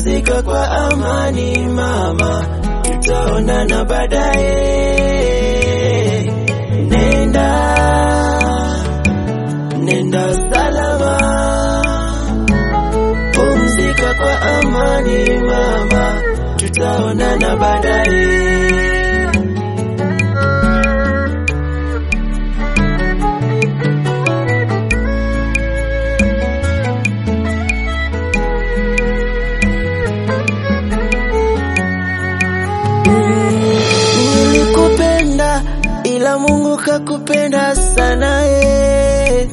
pumzika kwa amani mama, tutaonana baadaye. Nenda, nenda salama, pumzika kwa amani mama, tutaonana baadaye. Nilikupenda ila Mungu kakupenda sana eh.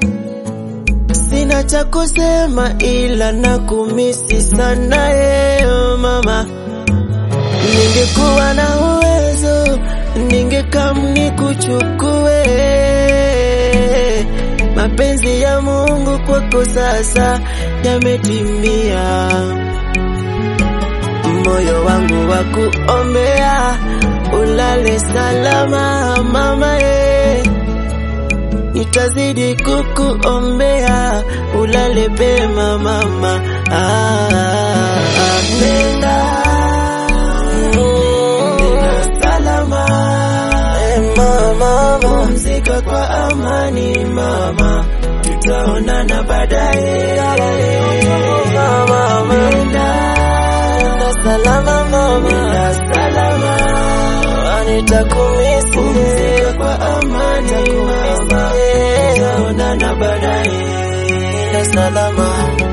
Sina cha kusema ila nakumisi sana eh, oh mama. Ningekuwa na uwezo ningekam nikuchukue. Mapenzi ya Mungu kwako sasa yametimia moyo wangu wa kuombea ulale salama mama e, nitazidi kukuombea ulale pema mama ah, ah, nenda nenda salama e, mama pumzika kwa amani mama tutaonana baadaye mama nenda salama mama, nenda salama, nitakumisi pumzika kwa amani mama, tutaonana baadaye, nenda salama.